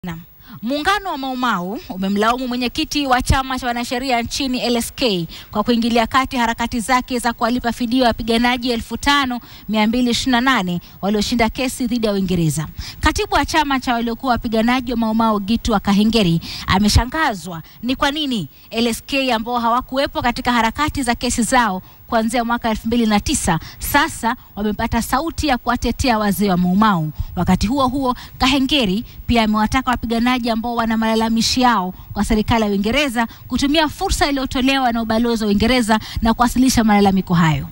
Naam. Muungano wa Maumau umemlaumu mwenyekiti wa chama cha wanasheria nchini LSK kwa kuingilia kati harakati zake za kuwalipa fidia wapiganaji 5228 walioshinda kesi dhidi ya Uingereza. Katibu wa chama cha waliokuwa wapiganaji wa Maumau Gitu wa Kahengeri ameshangazwa ni kwa nini LSK ambao hawakuwepo katika harakati za kesi zao kuanzia mwaka 2009 sasa wamepata sauti ya kuwatetea wazee wa Maumau. Wakati huo huo, Kahengeri pia amewataka wapiganaji ambao wana malalamishi yao kwa serikali ya Uingereza kutumia fursa iliyotolewa na ubalozi wa Uingereza na kuwasilisha malalamiko hayo.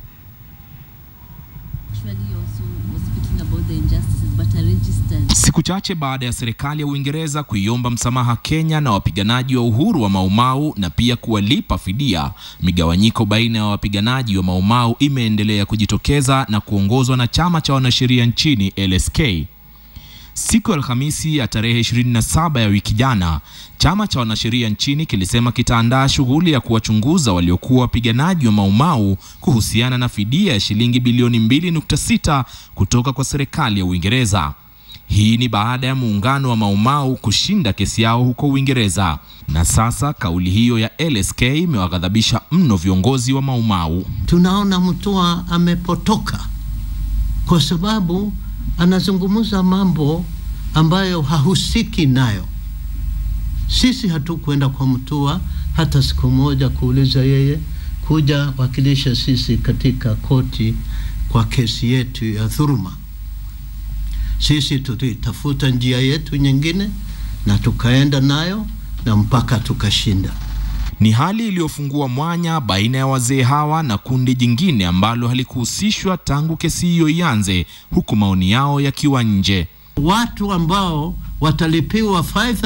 Siku chache baada ya serikali ya Uingereza kuiomba msamaha Kenya na wapiganaji wa uhuru wa Maumau na pia kuwalipa fidia, migawanyiko baina ya wapiganaji wa Maumau imeendelea kujitokeza na kuongozwa na chama cha wanasheria nchini LSK. Siku ya Alhamisi ya tarehe 27 ya wiki jana, chama cha wanasheria nchini kilisema kitaandaa shughuli ya kuwachunguza waliokuwa wapiganaji wa Maumau kuhusiana na fidia ya shilingi bilioni 2.6 kutoka kwa serikali ya Uingereza. Hii ni baada ya muungano wa Maumau kushinda kesi yao huko Uingereza, na sasa kauli hiyo ya LSK imewaghadhabisha mno viongozi wa Maumau. Tunaona Mutua amepotoka kwa sababu anazungumza mambo ambayo hahusiki nayo. Sisi hatukwenda kwa Mutua hata siku moja kuuliza yeye kuja wakilisha sisi katika koti kwa kesi yetu ya dhuluma. Sisi tulitafuta njia yetu nyingine na tukaenda nayo na mpaka tukashinda. Ni hali iliyofungua mwanya baina ya wazee hawa na kundi jingine ambalo halikuhusishwa tangu kesi hiyo ianze, huku maoni yao yakiwa nje. Watu ambao watalipiwa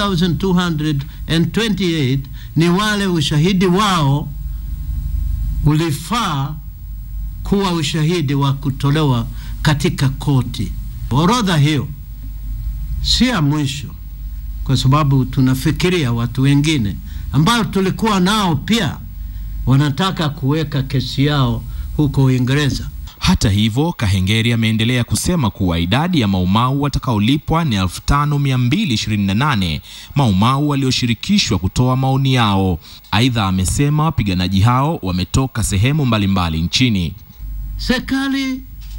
5228 ni wale ushahidi wao ulifaa kuwa ushahidi wa kutolewa katika koti. Orodha hiyo si ya mwisho, kwa sababu tunafikiria watu wengine ambao tulikuwa nao pia wanataka kuweka kesi yao huko Uingereza. Hata hivyo, Kahengeri ameendelea kusema kuwa idadi ya Maumau watakaolipwa ni 5228 Maumau walioshirikishwa kutoa maoni yao. Aidha, amesema wapiganaji hao wametoka sehemu mbalimbali mbali nchini. Serikali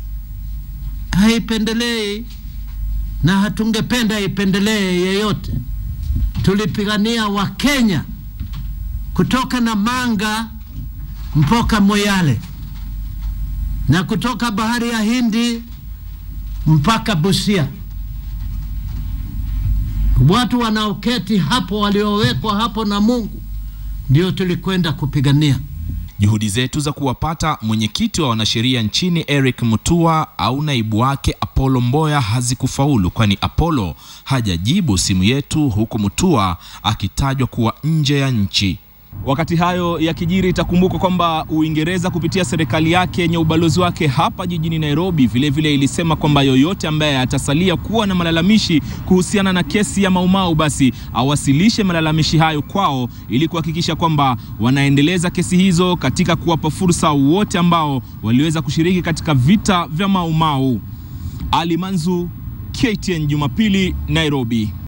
haipendelei na hatungependa ipendelee yeyote. Tulipigania Wakenya kutoka Namanga mpaka Moyale na kutoka bahari ya Hindi mpaka Busia. Watu wanaoketi hapo waliowekwa hapo na Mungu ndio tulikwenda kupigania. Juhudi zetu za kuwapata mwenyekiti wa wanasheria nchini Eric Mutua au naibu wake Apollo Mboya hazikufaulu, kwani Apollo hajajibu simu yetu, huku Mutua akitajwa kuwa nje ya nchi. Wakati hayo yakijiri, itakumbukwa kwamba Uingereza kupitia serikali yake yenye ubalozi wake hapa jijini Nairobi vilevile vile ilisema kwamba yoyote ambaye atasalia kuwa na malalamishi kuhusiana na kesi ya Maumau basi awasilishe malalamishi hayo kwao ili kuhakikisha kwamba wanaendeleza kesi hizo katika kuwapa fursa wote ambao waliweza kushiriki katika vita vya Maumau. Ali Manzu, KTN Jumapili, Nairobi.